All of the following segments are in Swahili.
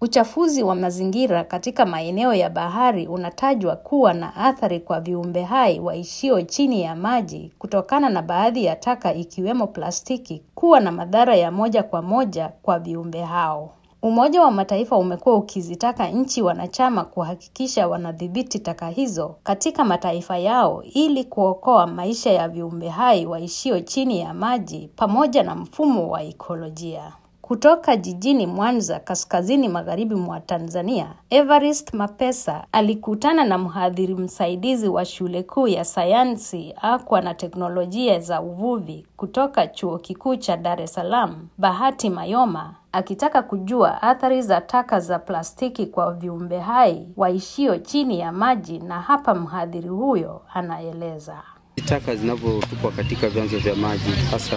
Uchafuzi wa mazingira katika maeneo ya bahari unatajwa kuwa na athari kwa viumbe hai waishio chini ya maji kutokana na baadhi ya taka ikiwemo plastiki kuwa na madhara ya moja kwa moja kwa viumbe hao. Umoja wa Mataifa umekuwa ukizitaka nchi wanachama kuhakikisha wanadhibiti taka hizo katika mataifa yao ili kuokoa maisha ya viumbe hai waishio chini ya maji pamoja na mfumo wa ekolojia. Kutoka jijini Mwanza, kaskazini magharibi mwa Tanzania, Evarist Mapesa alikutana na mhadhiri msaidizi wa shule kuu ya sayansi, akwa na teknolojia za uvuvi kutoka Chuo Kikuu cha Dar es Salaam, Bahati Mayoma, akitaka kujua athari za taka za plastiki kwa viumbe hai waishio chini ya maji, na hapa mhadhiri huyo anaeleza. Taka zinavyotupwa katika vyanzo vya maji hasa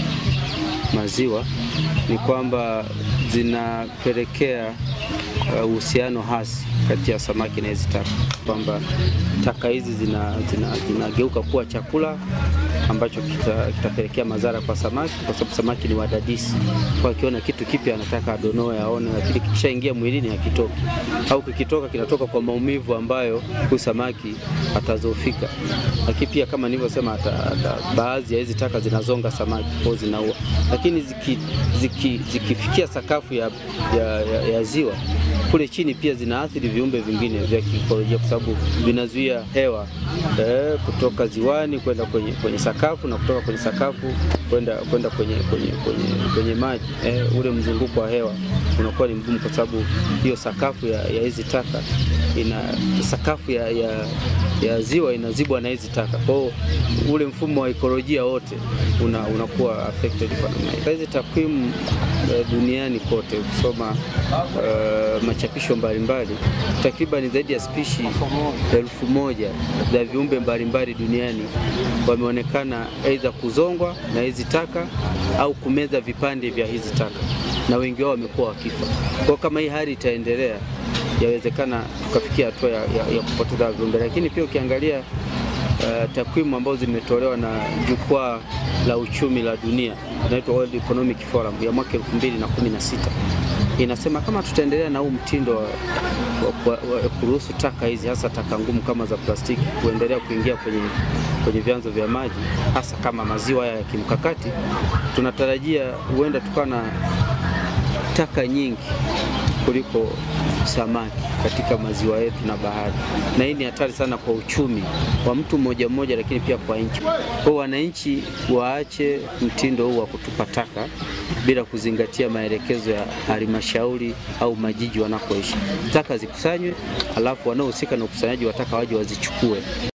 maziwa ni kwamba zinapelekea uhusiano uh, hasi kati ya samaki na hizi taka, kwamba taka hizi zinageuka zina, zina kuwa chakula ambacho kitapelekea kita madhara kwa samaki, kwa sababu samaki ni wadadisi. Kwa akiona kitu kipya anataka adonoe aone, lakini kikishaingia mwilini hakitoki, au kikitoka kinatoka kwa maumivu ambayo huyu samaki atazofika. Lakini pia kama nilivyosema, baadhi ya hizi taka zinazonga samaki kwa zinaua, lakini zikifikia ziki, ziki sakafu ya, ya, ya, ya ziwa kule chini pia zinaathiri viumbe vingine vya kiikolojia kwa sababu vinazuia hewa eh, kutoka ziwani kwenda kwenye, kwenye sakafu na kutoka kwenye sakafu kwenda kwenda kwenye, kwenye, kwenye, kwenye maji eh, ule mzunguko wa hewa unakuwa ni mgumu kwa sababu hiyo sakafu ya hizi taka ina sakafu ya, ya, ya ziwa inazibwa na hizi taka. Kwa hiyo ule mfumo wa ekolojia wote una, unakuwa affected kwa namna hiyo. Hizi takwimu uh, duniani kote ukisoma uh, machapisho mbalimbali, takriban zaidi ya spishi elfu moja za viumbe mbalimbali duniani wameonekana aidha kuzongwa na hizi taka au kumeza vipande vya hizi taka, na wengi wao wamekuwa wakifa. Kwa kama hii hali itaendelea yawezekana tukafikia hatua ya, ya, ya kupoteza viumbe. Lakini pia ukiangalia uh, takwimu ambazo zimetolewa na jukwaa la uchumi la dunia inaitwa World Economic Forum ya mwaka 2016 inasema kama tutaendelea na huu mtindo wa, wa, wa, wa kuruhusu taka hizi hasa taka ngumu kama za plastiki kuendelea kuingia kwenye, kwenye vyanzo vya maji hasa kama maziwa haya ya kimkakati, tunatarajia huenda tukawa na taka nyingi kuliko samaki katika maziwa yetu na bahari, na hii ni hatari sana kwa uchumi wa mtu mmoja mmoja, lakini pia kwa nchi. Kwa wananchi waache mtindo huu wa kutupa taka bila kuzingatia maelekezo ya halmashauri au majiji wanakoishi. Taka zikusanywe, alafu wanaohusika na ukusanyaji wa taka waje wazichukue.